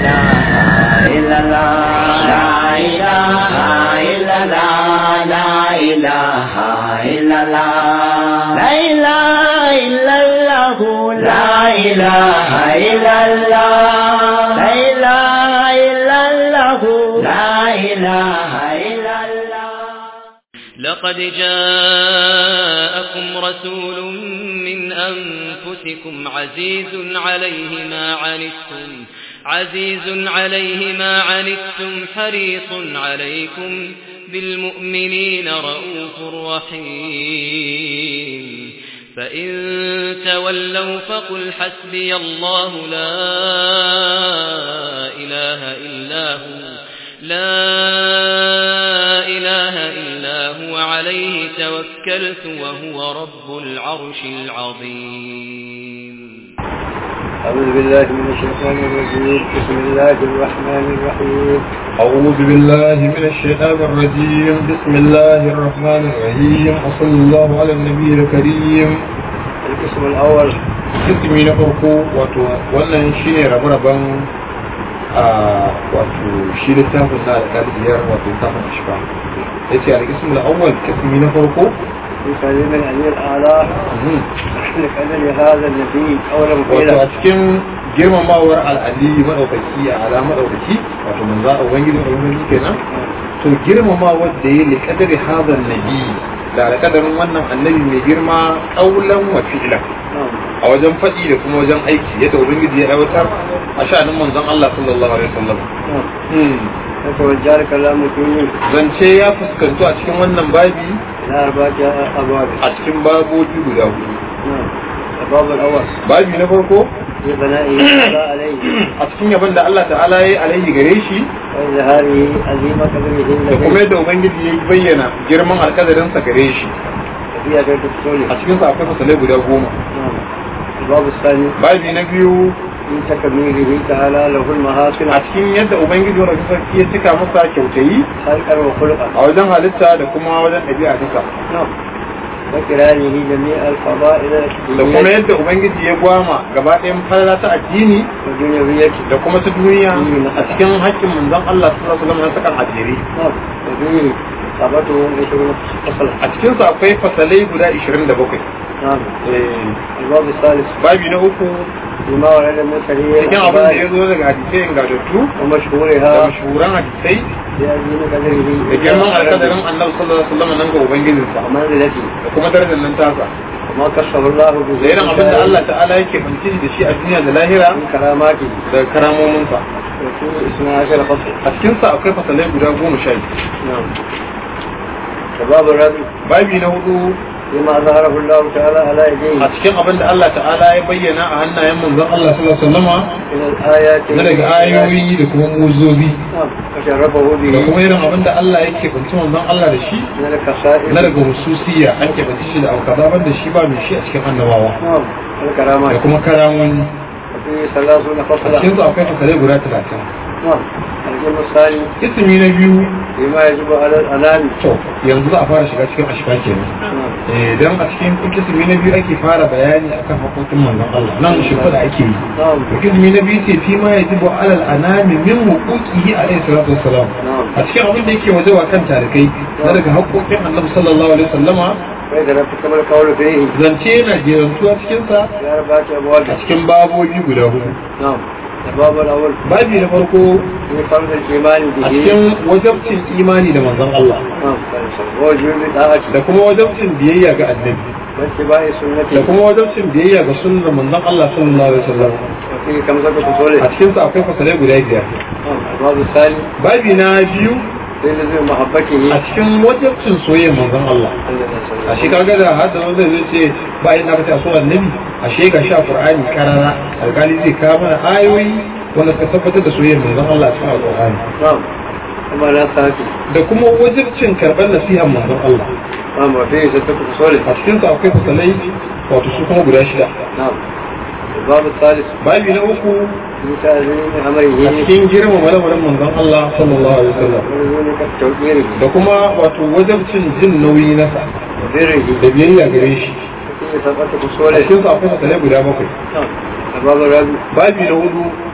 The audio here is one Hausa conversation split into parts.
إله إلا الله لا إله إلا الله لا إله إلا الله لا إله إلا الله لا إله إلا الله لا إله إلا الله لا إله إلا الله لقد جاءكم رسول من أنفسكم عزيز عليه ما عنتم عزيز عليه ما عنتم حريص عليكم بالمؤمنين رؤوف رحيم فإن تولوا فقل حسبي الله لا إله إلا هو لا إله إلا هو عليه توكلت وهو رب العرش العظيم أعوذ بالله من الشيطان الرجيم بسم الله الرحمن الرحيم أعوذ بالله من الشيطان الرجيم بسم الله الرحمن الرحيم وصلى الله على النبي الكريم القسم الأول ismi na farko wato wannan shine rabe-raben a wato shi littafin na alƙaliyar wato littafin ashfa ya ce alƙism al'awwal ismi na farko في كلمة الأمير الأعلى لقدر هذا النبي أولا wato مقيلا a cikin girmamawar al'ali maɗaukaki a ala maɗaukaki wato manzo a ubangiji ubangiji kenan to girmamawar da ya liƙadari hazan nabi da alƙadarin wannan annabi mai girma ƙaulan wa fi'lan نعم a wajen faɗi da kuma wajen aiki yadda ubangiji ya aiwatar a sha'anin manzon Allah sallallahu alaihi wasallam نعم Hmm. يتوجه كلام فيه zance ya fuskantu a cikin wannan babi إلى أربعة أبواب a cikin babobi guda hudu نعم الباب الأول babi na farko في بنائه تعالى عليه a cikin yabon da Allah ta'ala ya yi alaihi gare shi وإظهاره عظيم قدره da kuma الذي yadda ubangiji ya bayyana girman alkadarinsa gare shi فيها غير الرسول a cikin sa akwai fasalai guda goma نعم الباب الثاني babi na biyu في تكميله تعالى له المحاسن a cikin yadda ubangiji wanda sarki ya cika masa kyautayi خلقا وخلقا a wajen halitta da kuma wajen ɗabi'a duka نعم وكرانه جميع الفضائل da kuma yadda ubangiji ya gwama gaba ɗayan falala ta addini والدنيوية da kuma ta duniya a cikin haƙƙin manzon Allah sallallahu alaihi wasallam na sakan ajiri نعم وفيه صابته عشرون فصلا a cikin sa akwai fasalai guda 27 نعم eh الباب الثالث babi na uku فيما ورد من سرير cikin abin da ya zo daga hadisai ingantattu da ومشهورها mashuhuran hadisai بعظيم قدره da girman alkadarin annabi sallallahu alaihi wasallam nan ga ubangijinsa ومنزلته da kuma darajar nan tasa وما كشف الله به da irin abin da Allah ta'ala yake fanci da shi a duniya da lahira من كراماته da karamominsa وفيه اثنا عشر فصل a cikin sa akwai fasalai guda goma sha biyu نعم الباب الرابع babi na hudu فيما ظهره الله تعالى على يديه a cikin abin da Allah ta'ala ya bayyana a hannayen manzon Allah sallallahu alaihi wasallama من الآيات na daga ayoyi da kuma muzobi نعم وشرفه به da kuma irin abin da Allah yake fanci manzon Allah da shi من الخصائص na daga hususiya an ke fanci shi da aukaza ban da shi ba mai shi a cikin annabawa نعم da الكرامات kuma karamomi وفيه ثلاثون a فصلا cikin su akwai fasalai guda talatin نعم الجزء الثاني ismi na biyu فيما يجب على الأنام to yanzu za a fara shiga cikin ashfa kenan نعم eh dan a cikin ismi na biyu ake fara bayani akan haƙoƙin manzon Allah nan shi da ake yi نعم ismi na biyu ce fi ma yajibu alal anami min huquqihi alayhi salatu wassalam نعم a cikin abin da yake wajewa kan tarikai na daga haƙoƙin annabi sallallahu alaihi wasallama فإذا لم تكمل القول فيه zance yana jerantuwa cikinsa في أربعة أبواب a cikin babobi guda hudu نعم الباب الأول babi na farko في فرض الإيمان a به cikin wajabcin imani da manzon Allah نعم ووجوب طاعته da kuma wajabcin biyayya ga annabi واتباع da سنته kuma wajabcin biyayya ga sunnar manzon Allah sallallahu alaihi wasallam وفيه خمسة a فصول cikin sa akwai fasalai guda biyar نعم الباب الثاني babi na biyu في لزوم محبته a cikin wajabcin soyayyar manzon Allah a shi kaga da hada wanda zai ce ba yin aka ta so annabi a shi ga sha qur'ani karara alkali zai kawo mana ayoyi wanda suka tabbatar da soyayyar manzon Allah a cikin alqur'ani نعم ثم لا ساكت da kuma wajibcin karɓar nasihar manzon Allah نعم وفيه ستة فصول a cikin sa akwai fasalai wato su kuma guda shida نعم الباب الثالث babi na uku في تعظيم a أمره cikin girmama lamarin manzon Allah sallallahu alaihi wasallam ولزوم توقيره da kuma wato wajibcin jin nauyi nasa وبره da biyayya gare shi وفيه سبعة a فصول cikin sa akwai fasalai guda bakwai نعم الباب الرابع babi na hudu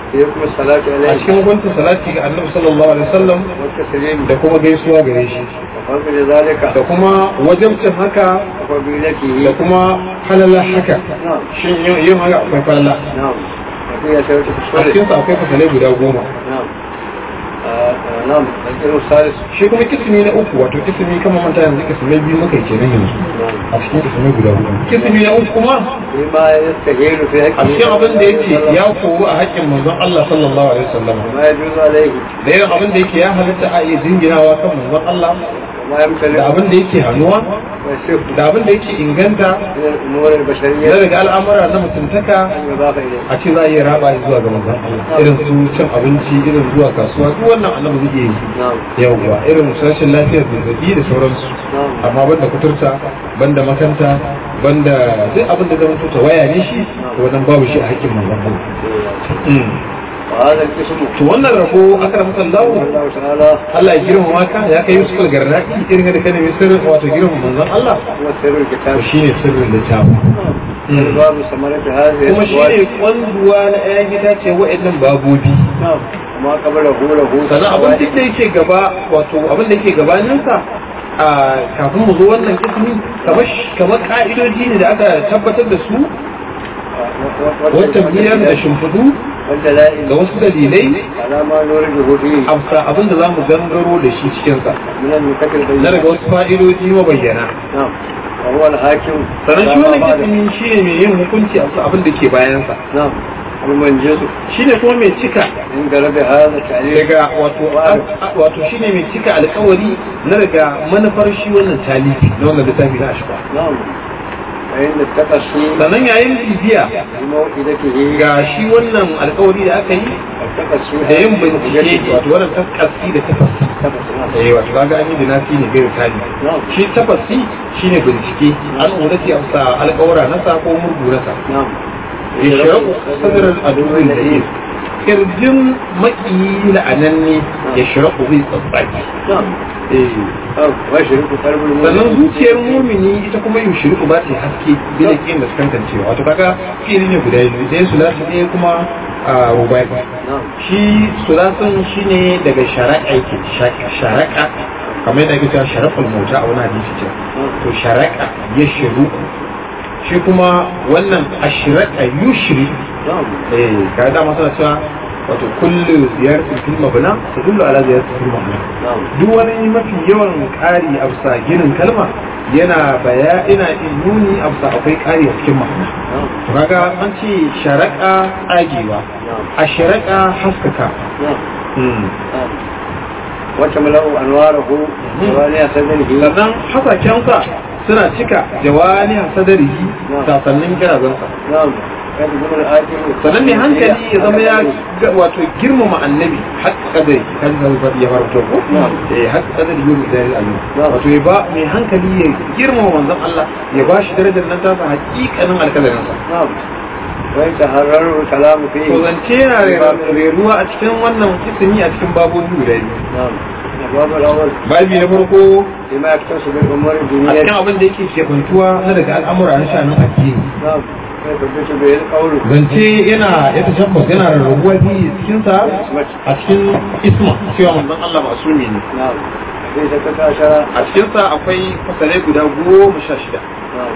يكون الصلاة a عليه cikin hukuncin salati ga annabi sallallahu alaihi wasallam والتسليم da kuma gaisuwa gare shi وفضل ذلك da kuma wajabcin haka da وفضيلته kuma halala haka نعم shin yin yin haka akwai falala نعم وفي سورة a الصلاة cikin sa akwai fasalai guda goma نعم آه، آه، نعم الجزء الثالث shi kuma kismi na uku wato kismi kama manta yanzu kismai biyu muka yi kenan yanzu نعم a cikin kismai guda goma kismi na uku kuma فيما يستهين في a حقه cikin abin da yake ya koru a haƙƙin manzon Allah sallallahu alaihi wasallam وما يجوز عليه da yin abin da yake ya halitta a iya jinginawa kan manzon Allah وما da يمتلك abin da yake hannuwa ويصف da abin da yake inganta من الأمور na البشرية daga al'amura na mutuntaka أن يضاف إليه a ce za a iya raba zuwa ga manzon Allah irin su cin abinci irin zuwa kasuwa duk wannan annabi zai yi نعم yawwa irin rashin lafiyar zazzabi da sauransu نعم amma banda kuturta banda makanta banda duk abin da zama tuta waya ne shi to wannan babu shi a hakkin manzon Allah وهذا القسم to wannan rabo aka ramu Allah الله تعالى Allah ya girmama ka ya kai Yusuf al-Garraki irin da kana mai sirrin wato girmama manzon Allah هو سر الكتاب to shine sirrin littafin باب ثمرة هذه kuma shine الأزواج kwanduwa na ayan itace wa'annan babobi نعم وما قبله له sannan abin duk da yake gaba wato abin da yake gabaninsa a kafin mu zo wannan kismi kamar kamar ka'idoji ne da aka tabbatar da su wata biyar da shimfidu والدلائل ga wasu dalilai على ما نورده فيه amsa abin da za mu gangaro da shi cikinsa من النكت na البينة daga wasu fa'idoji mabayyana نعم وهو الحاكم sannan shi على ما wannan بعده. kismi shi ne mai yin hukunci a bisa abin da ke bayansa نعم المنجز shi ne kuma mai cika من قلب هذا التعليق daga wato wato shi ne mai cika alkawari na daga manufar shi wannan talifi na wannan littafi na ashba نعم فإن التقصي sannan yayin bibiya بموئدته ga shi wannan alkawari da aka yi التقصي da yin bincike wato wannan tafasi da tafasi eh wato kaga an yi dinasi ne gairu tali نعم shi tafasi shine bincike an urati amsa alkawara na sa ko murgu na sa نعم ya shiraku sadarar adurin da yi kirjin makiyi la'ananne ya shiraku zai tsatsaki نعم eh أو ويشرك قلب المؤمن sannan zuciyar mumini ita kuma yushriku ba ta haske bila kin da kankancewa wato kaga fili ne guda biyu ɗaya sulasi ɗaya kuma a rubai نعم shi sulasin shine daga sharaka yake sharaka kamar yadda ake cewa sharaful mota a wani hadisi ce to sharaka ya shiru shi kuma wannan ashraka yushri نعم eh kaga dama suna cewa wato kullu ziyaratin fil mabna tadullu ala ziyaratin fil mabna نعم duk wani mafi yawan ƙari a bisa ginin kalma yana baya ina in nuni a bisa akwai ƙari a cikin ma'ana نعم to kaga an ce sharaka tsagewa a sharaka haskaka نعم نعم وتملأ أنواره وانيا سدره sannan hasakensa suna cika jawani a sadarihi sasannin kirazansa نعم يجب الآتي sannan mai hankali ya zama ya ga- wato girmama annabi haƙƙa kadari kan zalfar ya farko ko Na'am. eh haƙƙa kadari yau da alim Na'am. wato ya ba mai hankali ya girmama manzon Allah ya ba shi darajar nan tasa haƙiƙanin alkadarinsa نعم ويتحرر الكلام فيه to zance yana rera- reruwa a cikin wannan kisimi a cikin babobi guda biyu نعم الباب الأول babi na farko بما يختص بالأمور a cikin الدينية abin da yake shekuntuwa na daga al'amura na shanin addini نعم ويثبت به القول zance yana ya tashabbas yana rarrabuwa biyu cikin sa a cikin isma cewa manzon Allah masumi ne نعم في ستة عشر a cikin sa akwai fasalai guda goma sha shida نعم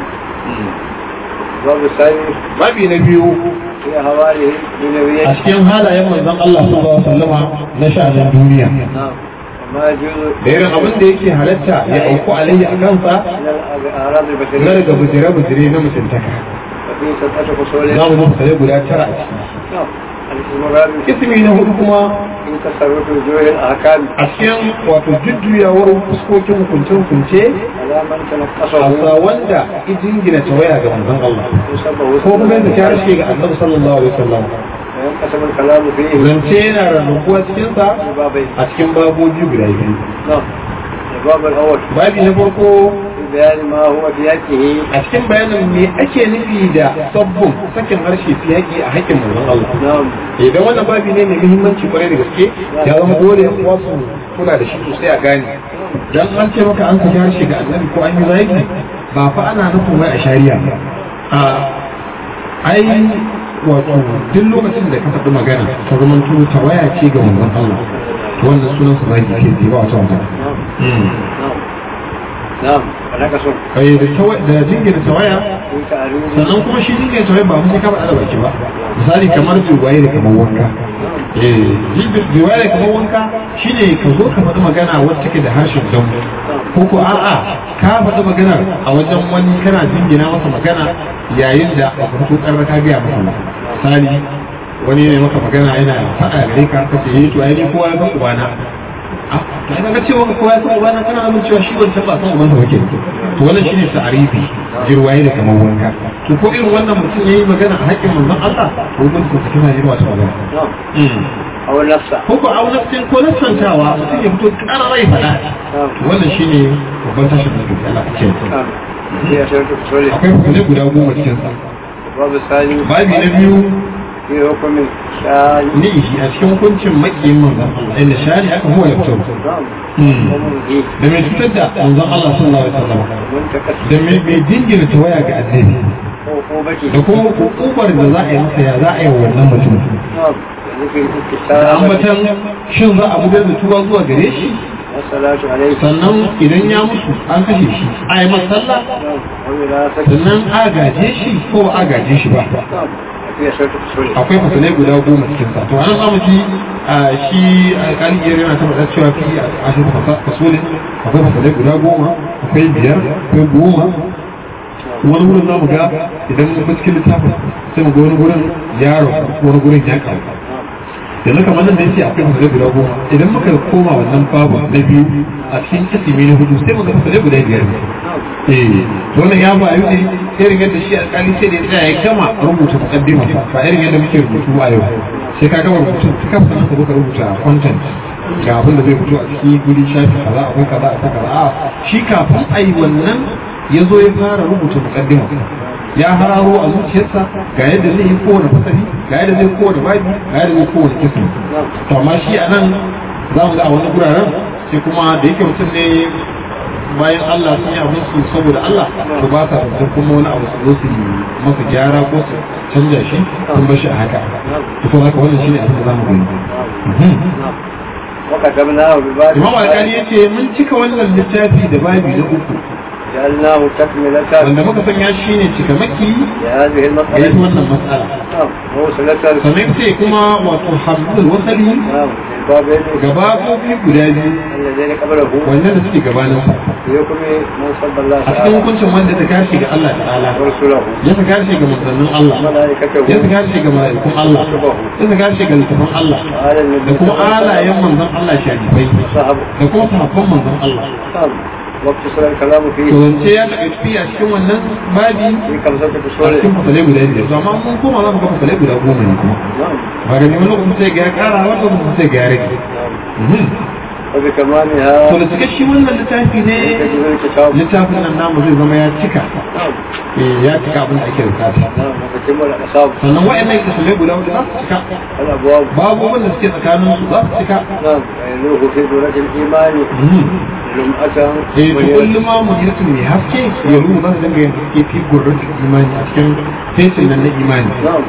الباب الثاني babi na biyu في حواله a بنبيه cikin halayen manzon Allah sallallahu alaihi wasallama na sha'anin duniya نعم وما يجوز da irin abin da yake halatta ya auku alayhi a kansa من الأعراض na البشرية daga bujire-bujire na mutuntaka وفي ستة فصول za mu zo fasalai guda tara a ciki نعم الاسم الرابع ismi na hudu kuma في تصرف وجوه الأحكام a cikin wato jujjuyawar fuskokin hukunce-hukunce على من a تنقصه sa wanda ijingina tawaya ga manzon Allah يصبه ko kuma yadda ta harshe ga annabi sallallahu alaihi wasallam وينقسم الكلام فيه zance yana rarrabuwa cikin sa ببابين a cikin babobi guda biyu نعم الباب الأول babi na farko في بيان ما هو في حقه a cikin bayanin me ake nufi da sabbin sakin harshe fi haƙi a haƙƙin manzon Allah نعم idan wannan babi ne mai muhimmanci kwarai da gaske ya zama dole yan uwa su kula da shi sosai a gane dan an ce maka an saki harshe ga annabi ko an yi zaki ba fa ana nufin wai a shari'a a ai wato duk lokacin da ka faɗi magana ta zama to tawaya ce ga manzon Allah to wannan sunan sa zaki ke ji ba wata magana نعم فلك صوت ai da tawa da jingina tawaya في تعليم sannan kuma shi jingina tawaya ba mun ka faɗa da baki ba misali kamar jiwaye da kamar wanka eh jiwaye da kamar wanka shine ka zo ka faɗi magana wacce take da harshen damu ko ko a'a ka faɗi magana a wajen wani kana jingina masa magana yayin da ba ka fito ƙarar ka gaya masa ba misali wani ne maka magana yana faɗa gare ka kace yi to ai ni kowa ya san ubana ah to ina ga cewa kowa ya san ubana kana nuna cewa shi wancan ba san ubansa ba ke to wannan shine ta'arifi jirwaye da kamar wanka to ko irin wannan mutum yayi magana a haƙƙin manzon Allah ko mun ko kina yi wata magana نعم أو النفس ko ko au nafsin ko nafsantawa mutum ya fito ƙararai faɗa نعم to wannan shine babban tashin da ke Allah ce نعم هي شرط التصوير akwai hukumai guda goma cikin sa الباب الثاني babi na biyu في حكم الشاي ni shi a cikin hukuncin makiyin manzon Allah inda shari aka huwa ya fito نعم Hmm. ومنهي da mai cutar da manzon Allah sallallahu alaihi wasallam منتكس da mai mai dingina tawaya ga annabi عقوبته da kuma hukumar da za a yi masa ya za a yi wa wannan mutum نعم ذكر da الاتساب ambatan shin za a gudanar da tuba zuwa gare shi والصلاة عليه sannan idan ya mutu an kashe shi a yi masa sallah نعم ووراثته sannan a gaje shi ko ba a gaje shi ba نعم هي شرط التصوير akwai fasalai guda goma cikin sa to anan zamu ji a shi alƙali iyar yana ta faɗa cewa fi a shi fasolin akwai fasalai guda goma akwai biyar akwai goma wani wurin zamu ga idan mun bi cikin littafin sai mu ga wani wurin ya rabu wani wurin ya karu yanzu kamar nan da yake akwai fasalai guda goma idan muka koma wannan babu na biyu a cikin kisimi na hudu sai mu ga fasalai guda biyar ne eh wannan ya ba yi irin yadda shi alƙali sai da ya tsaya ya gama rubuta muqaddima ba irin yadda muke rubutu a yau sai ka gama rubutu ta kafa nan ka zo ka rubuta content ga abin da zai fito a cikin guri shafi kaza akwai kaza akwai kaza a shi kafin a yi wannan ya zo ya fara rubuta muqaddima ya hararo a zuciyarsa ga yadda zai yi kowane fasali ga yadda zai kowane babi ga yadda zai kowane kisan to amma shi a nan za mu ga a wani guraren sai kuma da yake mutum ne bayan Allah sun yi abin su saboda Allah to ba sa da kuma wani abu su zo su yi masa gyara ko su canja shi sun bar shi a haka to kuma haka wannan shine abin da zamu gani Mhm. وكتبناه بباب Imam Alkali yace mun cika wannan littafi da babi na uku جعلناه تكملة wanda muka sanya shi ne cika maki لهذه ga ita المسألة wannan matsala نعم موصلة sannan sai kuma wato hamdul wasali نعم البابين gaba kofi guda biyu الذين قبله wannan da suke gabanin sa في حكم من صلى الله a cikin تعالى hukuncin wanda ta kashi ga Allah ta'ala ورسله ya ta kashi ga manzannin Allah وملائكته ya ta kashi ga mala'ikun Allah ya ta kashi ga littafin Allah وعلى النبي da kuma alayen manzon Allah sharifai صحبه da kuma sahabban manzon Allah نعم واقتصر الكلام to فيه zance ya taɓa fi a cikin wannan babi في خمسة a فصول cikin fasalai guda biyar to amma mun koma za mu ga fasalai guda goma ne kuma نعم ba ga neman lokacin sai ga ya kara wani lokacin sai ga ya rage Mhm. وبكمالها to da cika shi wannan littafi ne يجب الكتاب littafin nan namu zai zama ya cika نعم eh, ya cika abin da ake bukata نعم وتتم الأعصاب sannan wa'annan fasalai guda hudu za su cika الأبواب babu wanda suke tsakanin su za su cika نعم وينوه في دولة الإيمان Mhm. لمأة eh to kullum ma mu yirtu mai haske ya ruhu za su dinga yin haske fi gurrun imani a cikin fesin nan na imani نعم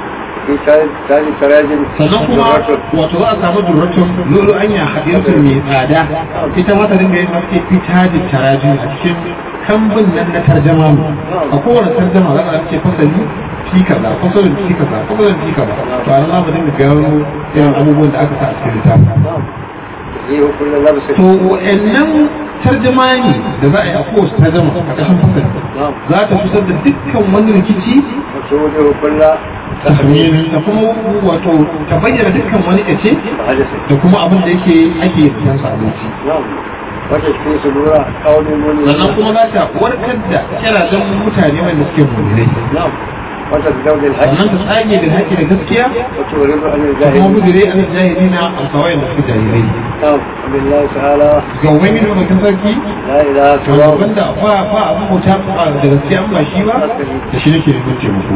في تاج تاج تراجم sannan kuma wato za a samu durratun lulu anya hadiyarsu mai tsada ita ma ta dinga yin haske fi tajin tarajin a cikin kambun nan na tarjama mu a kowane tarjama za a ce fasali fi kaza fasalin fi kaza fasalin fi kaza to a nan za mu dinga gano irin abubuwan da aka sa a cikin littafin نعم يزيه كل لبس to wa'annan tarjamani da za a yi a kowace tarjama a ƙarshen fasali نعم za ta fitar da dukkan wani rikici وتوجه كل tahmini da kuma wato ta bayyana dukkan wani kace حدث da kuma abin da yake ake fitan sa abinci نعم وتشفي صدور قوم sannan مؤمنين kuma za ta warkar da kirajen mutane wanda suke mulmulai نعم وتزداد الحج sannan ta tsage da haƙi da gaskiya وتغرب عن da kuma الجاهلين bujire an jahili na alkawai da suke jahilai نعم وبالله تعالى ga ubangiji wanda sarki لا إله wanda سواه wanda ba ba abin bauta ba da gaskiya an ba shi ba da shi nake neman taimako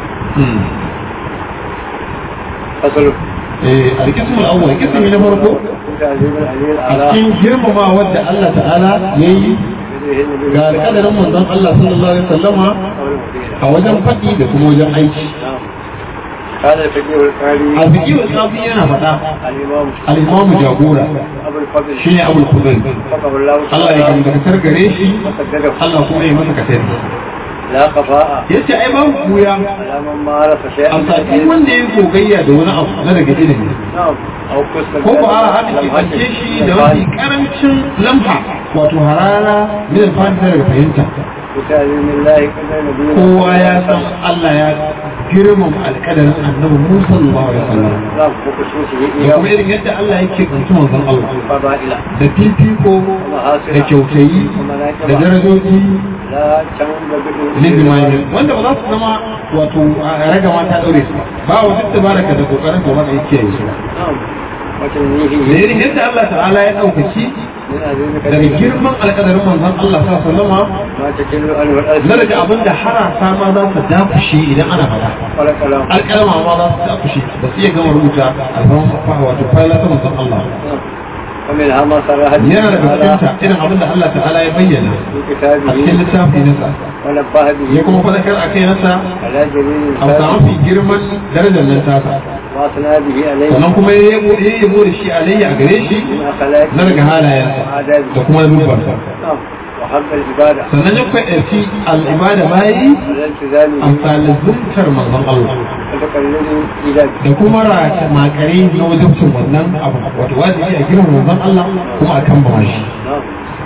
فصل eh alkismul awwal kismi na farko في تعظيم العلي a الأعلى cikin girmama wadda Allah ta'ala yayi ga alƙadarin manzon Allah sallallahu alaihi wasallama قول المدينة a wajen faɗi da kuma wajen aiki نعم قال الفقيه القاري alfiki wa tsafi yana faɗa الإمام al'imamu jagora أبو الفضل shine abul kudai وفقه الله Allah ya تعالى gamdakatar gare shi وسدده Allah kuma ya masa katari لا خفاء yace ai babu kuya على من مارس شيئا a sakin wanda ya gogayya da wani abu na daga ilimi نعم أو قصة ko ba a haɗa ke ɓance shi da wani karancin lamha wato harara min alfahari daga fahimta بتعليم الله قدر نبينا kowa ya san Allah ya girmama alƙadarin annabi Musa sallallahu alaihi wasallam نعم وخصوصه da إياه kuma irin yadda Allah yake kuntu manzon Allah فضائله da fifiko da kyautayi da darajoji لا تنبغي lizimanin wanda ba za su zama wato a raga mata daure su ba wa duk tabaraka da kokarin da wanda yake yi su نعم da وتنميه irin yadda Allah ta'ala ya ɗaukaki من عزيزك daga girman alƙadarin manzon Allah sa sallama ما تكل عنه na الألسنة daga abin da harasa ma za su dafushe idan ana faɗa ولا كلام alƙalama ma za su dafushe ba su iya gama rubuta alfahar wato fayla ta manzon Allah نعم. ومنها ما صرح yana daga تعالى cikinta irin abin da Allah ta'ala ya bayyana في a cikin كتابه littafi nasa ونبه ya به kuma faɗakar a kai nasa على جميل a samu الفاتح fi girman darajar nan tasa واثنى به عليه sannan kuma ya yabo ya yabo da shi alayya a gare shi من أخلاقه na daga halayensa وآدابه da kuma dubbarsa نعم وحب العبادة sannan ya kwaɗarci al'ibada bayi على التزامه amsalin zuntar manzon Allah وتقلده إلى da kuma rata makare na wajibcin wannan abu wato wajibi a girman manzon Allah kuma a kan bawa shi نعم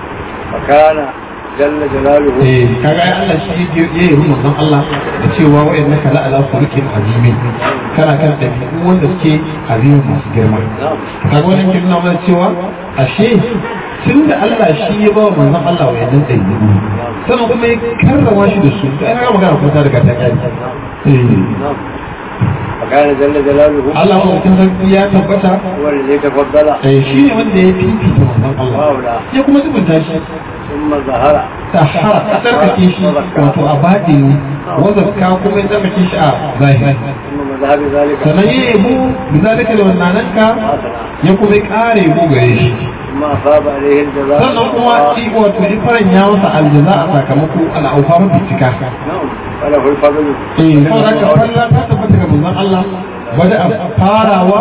وكان جل جلاله eh kaga ai Allah shi ya yi manzon Allah da cewa wa innaka la ala khuluqin azimin kana kan dabi'u wanda suke azimin masu girma نعم kaga wannan kin nuna mana cewa ashe tunda Allah shi ya ba wa manzon Allah wayannan dabi'u sannan kuma ya karrama shi da su ai kaga magana kuma ta daga ta kai eh نعم وكان جل جلاله Allah mutum sarki ya tabbata هو الذي تفضل eh shi ne wanda ya fifita manzon Allah وأولى ya kuma zubunta shi ثم ظهر tahara a tsarkake shi wato a batini wazarka kuma ya tsarkake shi a zahiri ثم مذهب ذلك sannan ya yabo da zalika da wannananka حسنا ya kuma ya kare yabo gare shi ثم أصاب عليه الجزاء sannan kuma shi wato ya faranya masa aljaza a sakamako al'aufa bincika نعم وله الفضل eh saboda haka falla ta tabbata ga manzon Allah wada a farawa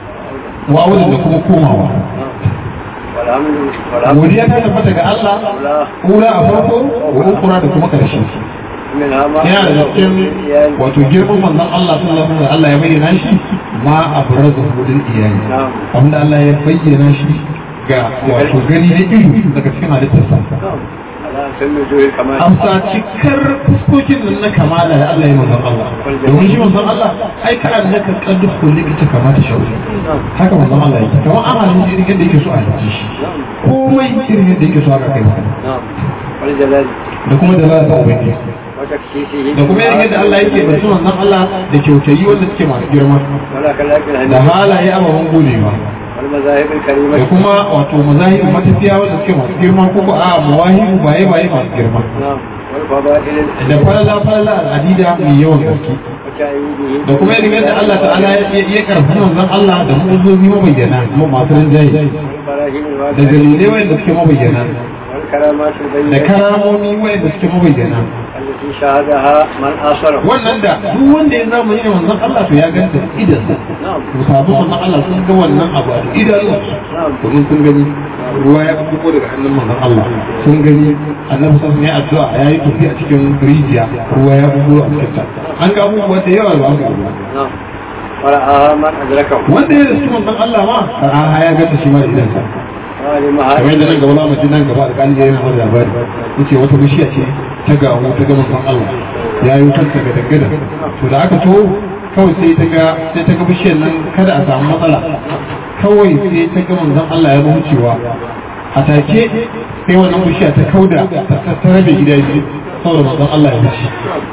wa awalin da kuma komawa نعم والحمد والحمد godiya ta tabbata ga Allah لله kura a farko wa ukura da kuma karshe منها ما yana da cikin wato girman manzon Allah sallallahu alaihi wasallam Allah ya bayyana shi ma abrazu hudul iyali نعم wanda Allah ya bayyana shi ga wato gani da ido daga cikin halittarsa نعم على سن وجوه الكمال amsa cikar fuskokin nan na kamala da Allah ya manzon Allah domin shi manzon Allah ai ka annaka qad khuliqta kama ta shauri نعم haka manzon Allah yake kamar an halin irin yadda yake so a yi shi نعم komai irin yadda yake so aka kai masa نعم والجلال da kuma da za ta ubangiji وتكشيفه da kuma irin yadda Allah yake bai manzon Allah da kyautayi wanda suke masu girma ولا كلاك da الهندسة halaye ababen godewa والمذاهب da الكريمة kuma wato mazahibu matafiya wanda suke masu girma ko ko a mawahibu baye baye masu girma نعم والفضائل da falala falala al'adida mai yawan gaske وتأييده da kuma irin yadda Allah ta'ala ya ya karfi manzon Allah da mu'uzozi mabayyana kuma masu rinjaye والبراهين da الواضحة dalilai wanda suke mabayyana والكرامات da البينة karamomi wanda suke mabayyana التي شاهدها من آثره wannan da duk wanda ya zamani da manzon Allah to ya ganta idan نعم to sabon manzon Allah sun ga wannan abu a idanun نعم domin sun gani ruwa ya fito daga hannun manzon Allah sun gani annabi sun yi addu'a ya yi tafi a cikin rijiya ruwa ya fito a cikin ta an ga abubuwa da yawa ba ga ruwa نعم ورآها من أدركه wanda ya rasu manzon Allah ma a ya ganta shi ma da idansa وعلمها kamar yadda nan gaba za mu ji nan gaba alƙali yana wani labari yace wata bishiya ce ta gawo ta ga manzon Allah ya yi kanta ga daggada to da aka to kawai sai ta ga sai ta ga bishiyar nan kada a samu matsala kawai sai ta ga manzon Allah ya wucewa a take sai wannan bishiya ta kauda ta ta rabe gida biyu saboda manzon Allah ya wuce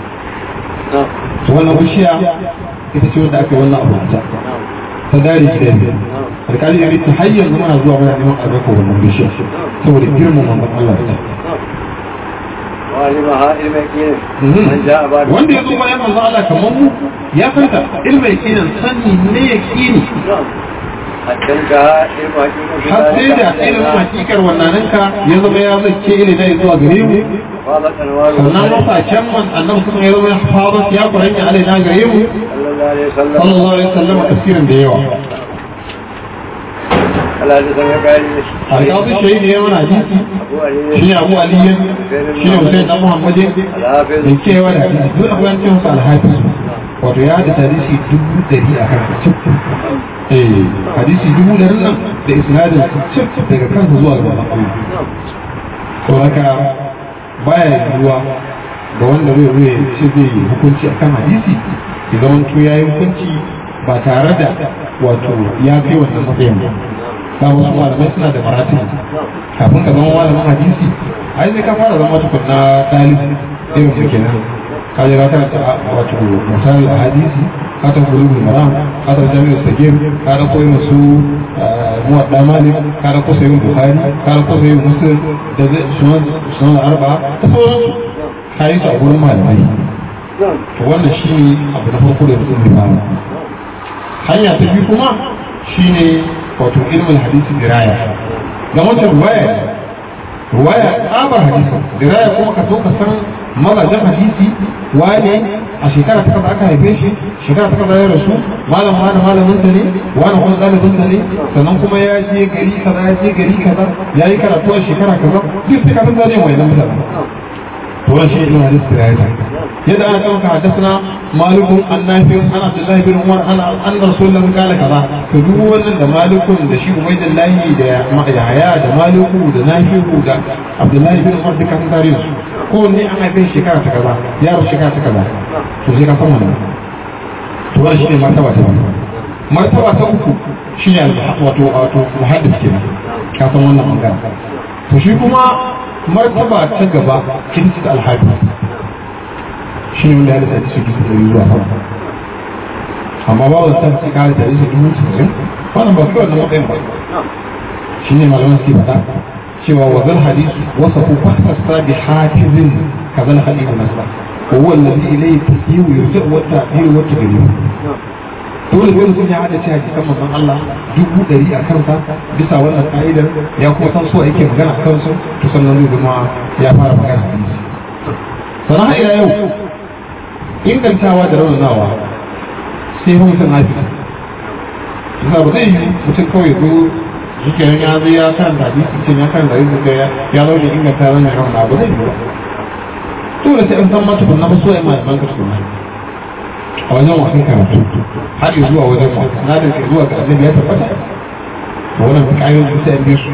نعم to wannan bishiya ita ce wanda aka yi wannan abu ta نعم ta dare gida biyu alƙali ya rike har yanzu muna zuwa muna neman albarkar wannan bishiya saboda girman manzon Allah da ta نعم وعلمها علم يقين من جاء بعد wanda ya zo bayan manzo Allah kamar mu ya fanta ilmi yakinin sanni ne yakini نعم حتى انتهى علم حقيقة har sai da ilimin hakikar wannananka ya zama ya zace ilimi zuwa gare mu فاضت أنوار sannan mafacen man annabi sun ya zama ya fara ya faranya alaina gare mu صلى الله عليه وسلم sallallahu alaihi wasallam tafsirin da yawa على حدثنا قال alƙawar shahidi ya mana hadisi أبو علي shi ne abu aliyan shi ne hussein dan muhammadin الحافظ da kewa da hadisi duk abu yancin masa alhafiz wato ya da hadisi dubu dari a kan cip eh hadisi dubu dari nan da isnadin cip daga kansa zuwa ga Allah to haka baya yiwuwa ga wanda zai zo ya ce zai yi hukunci akan hadisi ya zamanto ya yi hukunci ba tare da wato ya kai wannan matsayin ba ba wasu malamai suna da marati kafin ka zama malamin hadisi ai sai ka fara zama tukunna ɗalibi irin su kenan ka je ka karanta wato misali a hadisi ka ta kuri maram ka ta jami'ar sagir ka ta koyi masu muwadda malik ka ta kusa yin bukhari ka ta kusa yin muslim da zai sunan arba ta sauransu ka yi su a gurin malamai to wannan shi ne abu na farko da mutum zai fara hanya ta biyu kuma shine wato ilmin hadisi diraya ga wancan ruwaya ruwaya tsabar hadisi diraya kuma ka so ka san mazajen hadisi wane a shekara ta kaza aka haife shi shekara ta kaza ya rasu malam wani malamin sa ne wani kuma ɗalibin sa ne sannan kuma ya je gari kaza ya je gari kaza ya yi karatu a shekara kaza duk sai ka san zane mai nan mutane to wannan shi ilmin hadisi diraya yadda ana kan حدثنا مالك عن نافع عن عبد الله بن عمر عن ان رسول الله قال كذا to duk wannan da malikun da shi ubaidillahi da yahaya da maliku da nafi'u da abdullahi bin umar duka sun tare su ko ne an haife shekara ta kaza yaro shekara ta kaza to sai ka san wannan to wannan shine martaba ta biyu martaba ta uku shine wato wato muhaddis kenan ka san wannan magana to shi kuma martaba ta gaba kinsa alhaji shi ne wanda ya lissa su dubu ɗari zuwa sama amma ba wani san sai kare tare su dubu sittin wannan ba kawai na matsayin ba shi ne malaman suke faɗa cewa wa zal hadisu wasa ku fahasta bi hafizin ka zal hadisu nasa wa huwa alladhi ilayhi tasyiu yurja'u wa ta'dil wa tadrib dole dole sun ya hada cewa hadisan manzon Allah dubu ɗari a kansa bisa wannan ka'idar ya kuma san so yake magana a kansu to sannan zai zama ya fara magana hadisi sannan har ila yau ingantawa da raunanawa sai fa mutum hafi yasa ba zai yi mutum kawai zo yake ya zai ya kan da hadisi ce ya kan da hadisi ce ya zo da inganta wannan raunana ba zai yi ba dole sai an san ma tukunna ba so ya ma ban ka tukunna a wajen wasan karatu har zuwa wajen wasan na da ke zuwa ga annabi ya tabbata to wannan kayan sai an bi su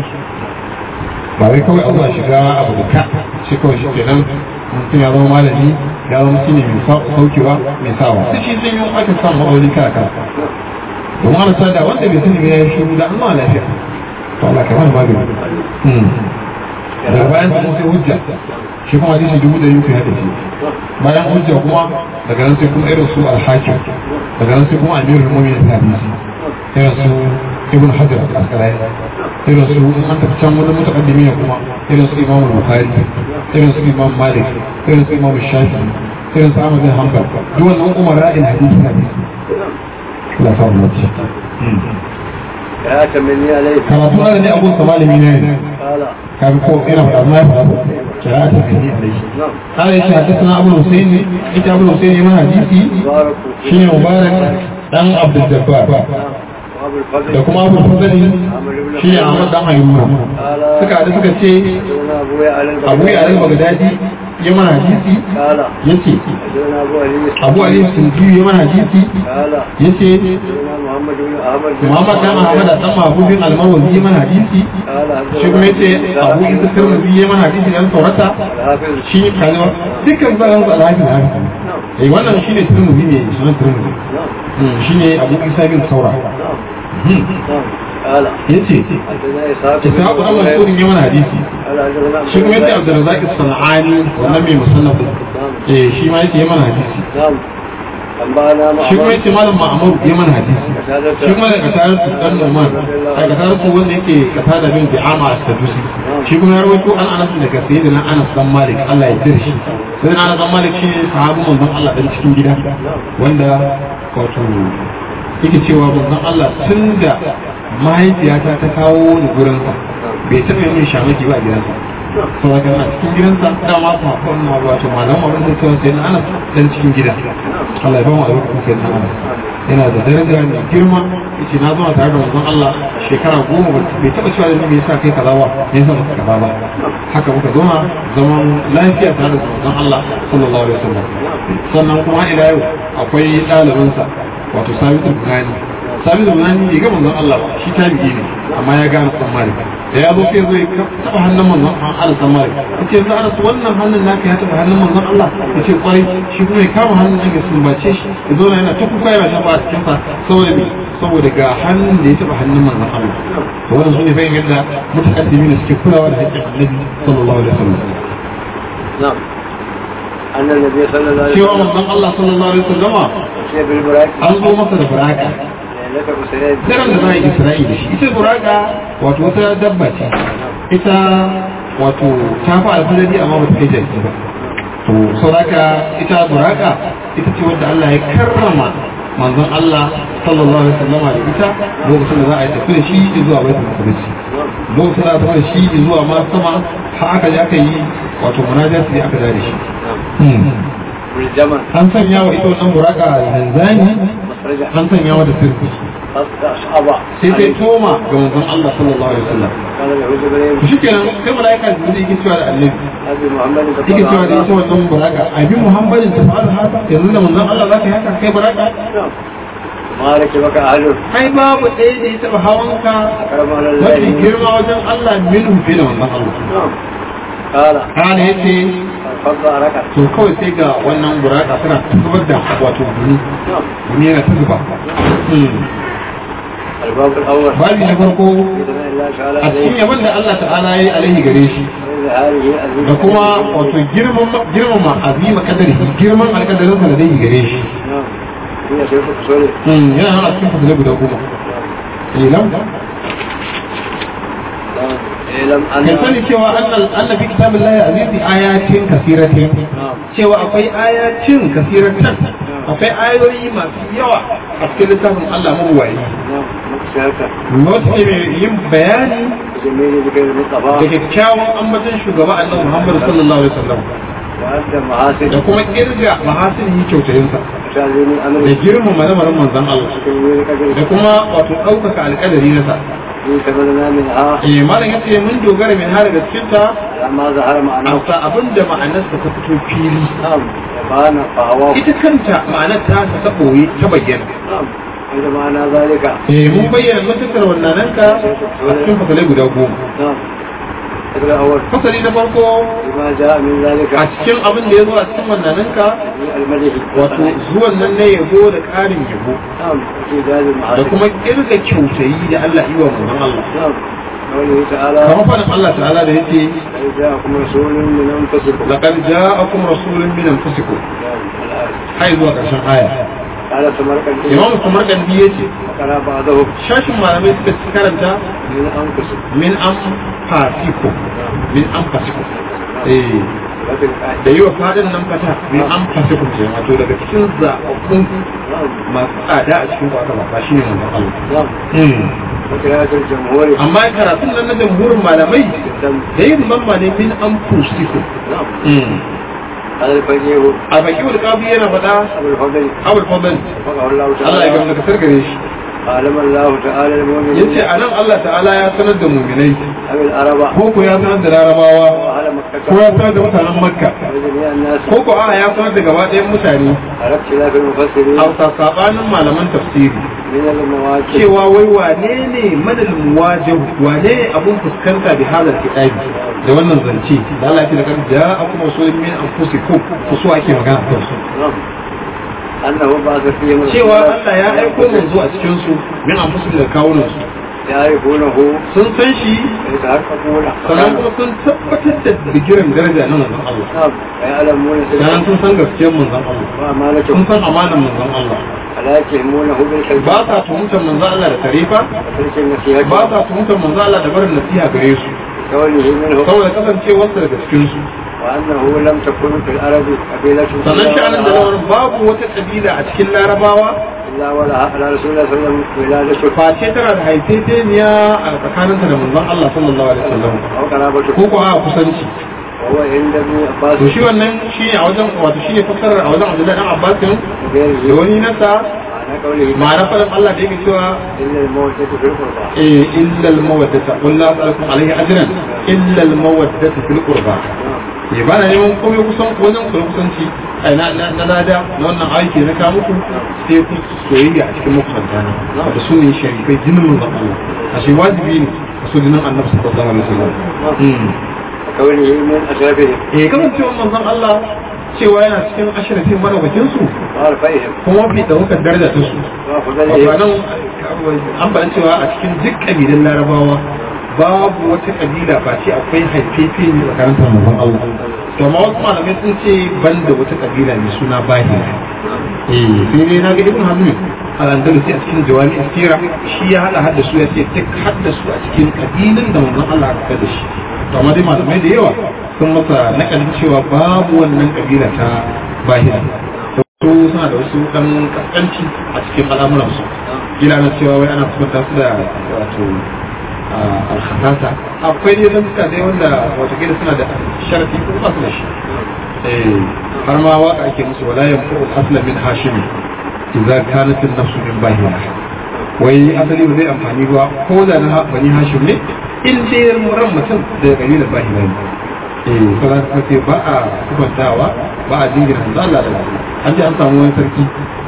ba wai kawai a zuwa shiga abu da ka shi kawai shi kenan mutum ya zama malami ya zama shi ne mai saukewa mai sawa sai shi sun yi aka samu ma'auni kala kala domin ana sada wanda bai sani ba ya yi shiru da an ma lafiya to Allah ka mana magani daga bayan kuma sai hujja shi kuma hadisi dubu da yuku ya tafi bayan hujja kuma daga nan sai kuma irin su alhakim daga nan sai kuma amirul mu'minin da hadisi irin su ibn hajar al-asqalani irin su an tafi can wani mutakaddimi ne kuma irin su imam bukhari irin su imam malik irin su imam shafi irin su ahmad bin hanbal duk wannan umar ra'in hadisi hadisi la fa mu ci ya tamani alai karatu na ne abun malami ne qala kan ko ina faɗa ma ya faɗa kira'atu bi alaihi na'am قال يا حدثنا ابو الحسين انت ابو الحسين من حديثي baraku شنو مبارك دان عبد الجبار wa abul fadl da kuma abu fadali shi ne Ahmad dan Ayyuba qala suka haɗu suka ce dona abu ya alal Abu ya al Baghdadi ya mana hadisi qala yace dona abu ali Abu Ali Sunji ya mana hadisi qala yace dona muhammad ibn ahmad bin Muhammad dan Ahmad dan Mahbubin Al-Marwazi ya mana hadisi qala shi kuma yace Abu Isa Tirmidhi ya mana hadisi dan Taurata hafiz shi kalma dukkan zaran su alhaji da haka eh wannan shine Tirmidhi ne sunan Tirmidhi na'am shine Abu Isa bin Saura na'am na'am qala yace حدثنا إسحاق ta sabu dan Mas'ud ya mana hadisi قال حدثنا shi kuma yace Abdurrazzaq as-Sanani wannan mai musannaf eh shi ma yace ya mana hadisi نعم أنبأنا shi kuma معمر yace malam Ma'mur ya mana hadisi shi kuma da katar su dan Numan a katar su wanda yake katar bin Bi'ama as-Sadusi shi kuma ya rawaito an Anas daga sayyidina Anas dan Malik Allah ya dirshi sai Anas dan Malik shi ne sahabin manzon Allah dan cikin gida wanda wato yake cewa manzon Allah tun da mahaifiyata ta kawo ni gurinsa bai taɓa yin shamaki ba a gidansa sau da kana cikin gidansa dama su haƙon na wato malam abin da cewa sai na anas dan cikin gida Allah ya ba mu albarkacin sai na anas yana da daraja mai girma yace na zama tare da manzon Allah shekara goma bai taɓa cewa da me yasa kai kaza ba me yasa baka kaza ba haka muka zama zaman lafiya tare da manzon Allah sallallahu alaihi wasallam sannan kuma ila yau akwai ɗalibinsa wato sabitu bunani sabitu bunani bai ga manzon Allah ba shi tabi'i ne amma ya gane san malik da ya zo sai zo ya taɓa hannun manzon Allah san malik yace za a wannan hannun naka ya taɓa hannun manzon Allah yace kwarai shi kuma ya kama hannun nan ya sumbace shi ya zo yana ta kuka yana shafa a cikin sa saboda me saboda ga hannun da ya taɓa hannun manzon Allah to wannan sune bayan yadda mutakaddimi suke kulawa da haƙƙin Annabi sallallahu alaihi wasallam نعم أن النبي صلى الله عليه cewa وسلم manzon Allah sallallahu alaihi wasallama أتي بالبراك an zo masa da buraka لك بسنين daren da za a yi isra'i da shi ita buraka wato wata dabba ce ita wato ta fi alfadari amma ba ta kai jaki ba to sauraka ita buraka ita ce wadda Allah ya karrama manzon Allah sallallahu alaihi wasallam da ita lokacin da za a yi tafi da shi zuwa baitul maqdis lokacin da za a tafi da shi zuwa ma sama har aka je aka yi wato munajat sai aka da shi بالجمل an sanya wa ita wannan buraka zanzani مخرجة an sanya wa da sirri أصعب sai sai toma ga manzon Allah sallallahu alaihi wasallam قال يعوذ بالله to shikenan sai malaika da yake cewa da annabi أبي محمد yake cewa da ita wannan buraka abi muhammadin ta fa'ala haka yanzu da manzon Allah zaka yi haka kai buraka نعم ما ركبك أهله ai babu ɗaya da ya taɓa hawanka أكرم على mafi الله girma wajen Allah minhu fi da manzon Allah نعم قال kana yace فضل ركع to kawai sai ga wannan buraka tana zubar da wato gumi نعم gumi yana ta zuba الباب الأول babi na farko بإذن الله تعالى a cikin عليه yaban da Allah ta'ala ya yi alaihi gare shi وإذا هذه أزيد da kuma wato girman girmama azima kadari girman alkadarin sa da dai gare shi نعم هي شيخ أصولي yana nan a cikin fasalai guda goma ilam اعلم kan أن sani cewa annal annabi kitabillahi azizi ayatin kasiratin نعم cewa akwai ayatin kasiratan akwai ayoyi masu yawa a cikin littafin Allah mabuwayi نعم مكسرة wata ce mai yin bayani جميل ذكر da المصطفى kyakkyawan ambaton shugaba annabi Muhammad sallallahu alaihi wasallam وأنت محاسن da kuma kirga mahasinihi kyautayinsa تعليم da أمر girmama lamarin manzon Allah تنوير da قدر kuma wato ɗaukaka alƙadari na sa في سبلنا منها eh malam yace mun dogara min har da cikin ta لما ظهر معناه amsa abinda ma'anarsa ta fito fili نعم يبان فهو ita kanta ma'anar ta ta ɓoye ta bayyana نعم عند معنى ذلك eh mun bayyana mutukar wannan ka a cikin fasalai guda goma نعم الفكرة الأول fasali na farko بما جاء من ذلك a cikin abin da ya zo a cikin wannan ka من المدح wato zuwan nan na yabo da ƙarin yabo نعم في ذلك da المحاسن kuma kirga kyautayi da Allah yi wa manzon Allah نعم قوله تعالى kamar faɗin Allah ta'ala da yake قد جاءكم رسول من أنفسكم laqad ja'akum rasulun min anfusikum نعم الآية hai zuwa ƙarshen aya قال سمرقند imam samarkandi yace وقرأ بعضهم shashin malamai suka ci karanta من أنفسكم min an fasiko min an fasiko eh وفي الآية da yi wa fadin nan fata min an fasiko ce wato daga cikin zaɓaɓɓun نعم masu tsada a cikin kwata ba shi ne manzon Allah نعم وقراءة الجمهور amma karatun nan na jamhurin malamai بالدم da yin mamma ne min an fusiku نعم هذا الفقيه a baki wani kafi yana faɗa أبو الفضل abul fadl وفقه الله Allah ya تعالى gamsa kasar gare shi علم الله تعالى المؤمنين yace anan Allah ta'ala ya sanar da muminai أبي العرب ko ko ya sanar da larabawa وأهل ko مكة ya sanar da mutanen makka وجميع الناس ko ko a ya sanar da gaba ɗayan mutane على اختلاف المفسرين a sabanin malaman tafsiri من المواكب cewa wai wane ne madal muwajib wane ne abun fuskanta bi hadal kitabi da wannan zance da Allah ya ce da kan ja'akum rasulun min anfusikum ku so ake magana kan su نعم أنه بعث فيهم cewa رسولا Allah ya aiko manzo a cikin su min anfusikum da kawunan su يعرفونه sun san shi ويتحققون sannan kuma sun tabbatar da bigiran daraja na manzon Allah نعم ويعلمون sannan سره sun san gaskiyar manzon Allah sun وأمانته san amanar manzon Allah فلا يتهمونه بالكذب ba sa tuhumtar manzon Allah da tarifa وترك النصيحة ba sa tuhumtar manzon Allah da barin nasiha gare su كونه منه saboda kasancewarsa daga cikin su وأنه لم تكن في العرب قبيلة sannan sha'anin da lamarin babu wata kabila a cikin larabawa إلا ولها على رسول الله صلى الله عليه وسلم ولادة face tana da haifefeniya a tsakaninta da manzon Allah sallallahu alaihi wasallam أو قرابة ko ko a kusanci وهو عند ابن عباس to shi wannan shine a wajen wato shine fassarar a wajen Abdullahi dan Abbas da وغيره wani nasa معنى قوله ma'ana faɗin Allah da yake cewa إلا الموتة في القربى eh illa al-mawaddata qul la as'alukum alayhi ajran illa al-mawaddata fil qurba eh ba na neman komai kusan wajen ku kusanci ai na na na lada na wannan aiki na ka muku sai ku soyayya a cikin makusanta ne wato su ne sharifai jinin manzon Allah a shi wajibi ne a so jinin annabi sallallahu alaihi wasallam Mm. وكونه من أشرفهم eh kasancewar manzon Allah cewa yana cikin ashirafin madaukakin su وعرفيهم kuma fi daukar daraja ta su wato وأفضلهم nan an faɗa cewa a cikin duk ƙabilun larabawa babu wata ƙabila ba ce akwai haifefe ne tsakanin ta manzon Allah to amma wasu malamai sun ce ban da wata ƙabila mai suna bahira eh sai dai na ga ibn hazmi al-andalusi a cikin jawami asira shi ya hada hada su ya ce duk hada su a cikin ƙabilun da manzon Allah aka da shi to amma dai malamai da yawa sun masa nakalin cewa babu wannan ƙabila ta bahira su suna da wasu dan kaskanci a cikin al'amuransu gina na cewa wai ana kusanta su da wato alhasasa akwai ne zan suka dai wanda wato gina suna da sharafi ko ba su da shi Eh, har ma waka ake musu wala yanfu al-asla min hashimi idza kanat an-nafsu min bahira wai asali ba zai amfani ba ko da na bani hashim ne in dai ran mutum da kabilar bahira ne eh sauran suka ce ba a kubantawa ba a jingina hanzu Allah da lafiya an ji an samu wani sarki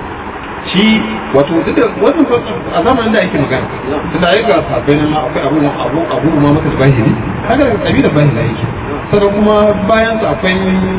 shi wato duk da wannan fa a zamanin da ake magana tunda ai ga sabai nan ma akwai abu abu abu ma maka bahiri kaga daga kabilar bahira yake sannan kuma bayan su akwai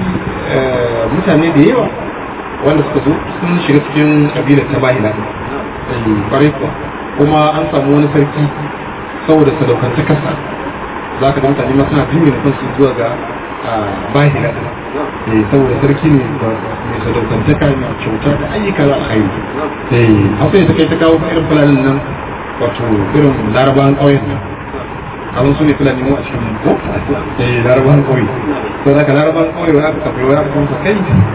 eh, mutane da yawa wanda suka zo sun shiga cikin kabilar ta bahira eh, kwarai kuwa kuma an samu wani sarki saboda sadaukantakarsa za ka ga mutane ma suna jingina kansu zuwa ga bahira eh saboda sarki ne da mai sadaukantaka mai kyauta da ayyuka za a kai eh haka ya ta kai ta kawo irin fulanin nan wato irin larabawan ƙauyen nan abin su ne fulani mu a cikin ko eh larabawan ƙauye to da ka larabawan ƙauye wani aka kafai wani aka kamsa kai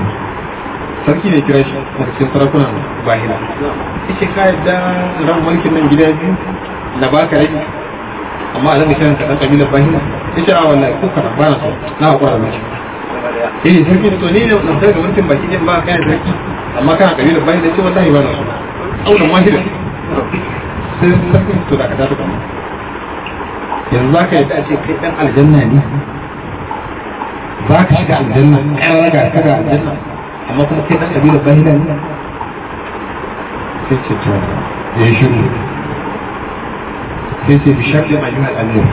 sarki ne kira shi daga cikin sarakunan bahira yace ka yadda ran mulkin nan gida biyu na baka rai amma a zanga kiran kaɗan ƙabilar bahina ya ce a wallahi ko kana ba na so na haƙura da miki eh sarki da to ni ne na fitar da mulkin baki ɗin ba kayan sarki amma kana ƙabilar bahina ce wallahi ba na so aunan wahida sai sarki to da ka ta kama yanzu za ka yadda a ce kai ɗan aljanna ne za ka shiga aljanna ƙarar raga ka ga aljanna amma kuma kai ɗan ƙabilar bahina ne sai ce to ya yi shiru sai ce bisharɗin ayyuhal amir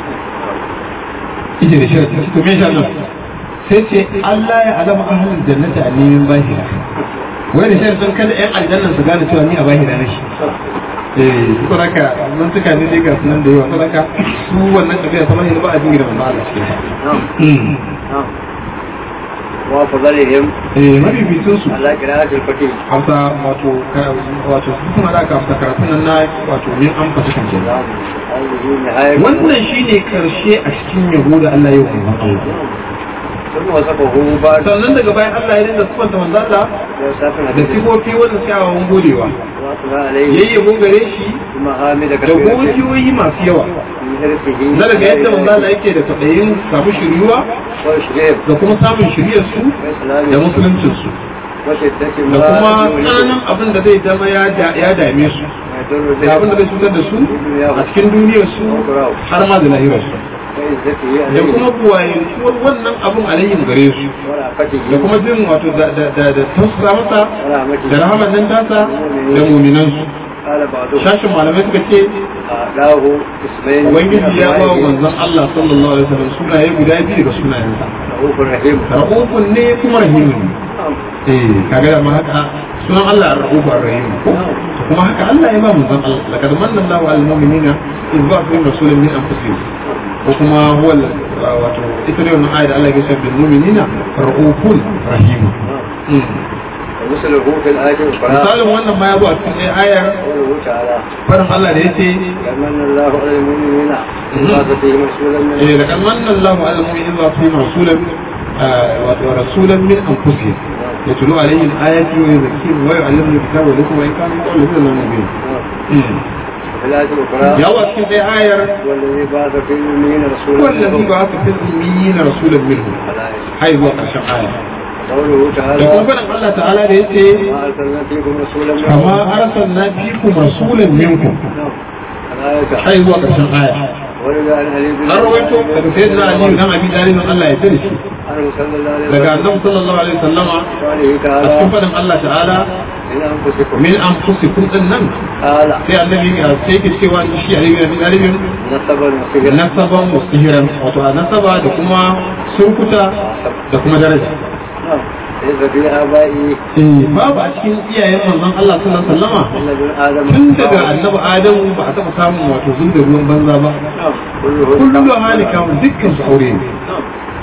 ije da sharɗi to me sharɗin sai ce Allah ya alama ahlul jannati a nemin bahira wai da sharɗin kada ƴan aljannan su gane cewa ni a bahira na shi eh saboda mun tuka ne dai ga sunan da yawa saboda su wannan tafiya ta bahira ba a jingina manzo Allah cikin ta وأفضلهم eh mabibicin su على قراءة الفتيح hausa wato wato su kuma da aka hausa karatun nan na wato min an fasa kan kenan هذه نهاية wannan shine karshe a cikin yabo da Allah ya yi wa Allah ثم وصفه بعد sannan daga bayan Allah ya dinga sifanta manzo Allah وصفنا da sifofi wanda kyawawan godewa وصفنا عليه yayyabo gare shi ثم حامد da كثيرة godiyoyi masu yawa من حرصه na daga yadda manzo Allah yake da tabayin samu shiriwa وشريف da kuma samun shiriyar su da musuluncin su وشدة da kuma ما tsananin abin da zai zama ya da- ya dame su يدل da abin da zai cutar da su a cikin duniyar su har ma da lahirar su وعزته da عليه kuma buwayentuwar wannan abin alayhim gare su ورأفته da kuma jin wato da da da da tausasa masa ورحمته da rahamar nan tasa da muminansu قال بعضهم shashin malamai suka ce له اسمين ubangiji ya ba wa manzon Allah sallallahu alaihi wasallam sunaye guda biyu daga sunayensa رؤوف رحيم ra'ufun ne kuma rahimun ne eh kaga da ma haka sunan Allah ar-ra'ufu ar-rahim ko kuma haka Allah ya ba manzon Allah laqad manna Allahu 'alal mu'minina idh ba'atha fihim rasulan min anfusihim ko kuma huwa al- wato ita ne wannan ayat Allah ya ce bil mu'minina ra'ufun rahim ومثله في الآية الأخرى misalin wannan ma ya zo a cikin ayar قوله تعالى farin Allah da yace كمن الله على المؤمنين إذ بعث فيهم رسولا من eh laqad manna Allahu 'alal mu'minina idh ba'atha fihim rasulan wa rasulan min anfusihim يتلو عليهم آياتي ويزكيهم ويعلمهم الكتاب والحكمة وإن كانوا من قبل لفي ضلال مبين في الآية الأخرى يا وكيل في آية والذي بعث في الأميين رسولا هو الذي منهم. بعث في الأميين رسولا منهم الآية. حيث وقع آية قوله يقول تعالى فلن الله تعالى ليتي ما أرسلنا فيكم رسولا منهم كما أرسلنا فيكم رسولا منكم نعم. الآية حيث وقع آية ولد عن علي بن an rawaito daga sayyidina Ali dan Abi Talib Allah ya tsare shi عنه صلى الله عليه daga وسلم annabi sallallahu alaihi wasallama قوله a تعالى cikin fadin Allah ta'ala من أنفسكم min anfusikum din nan قال sai annabi ya sai yake cewa shi Ali bin Abi Talib نسبا وصهرا nasaban mustahiran wato a nasaba da kuma surkuta da kuma daraja نعم ليس في آبائي eh babu a cikin iyayen manzon Allah sallallahu alaihi wasallama إلا ابن آدم tun daga annabi Adamu ba a taɓa samun wato zub da ruwan banza ba نعم كله kullu halika dukkan su aure ne نعم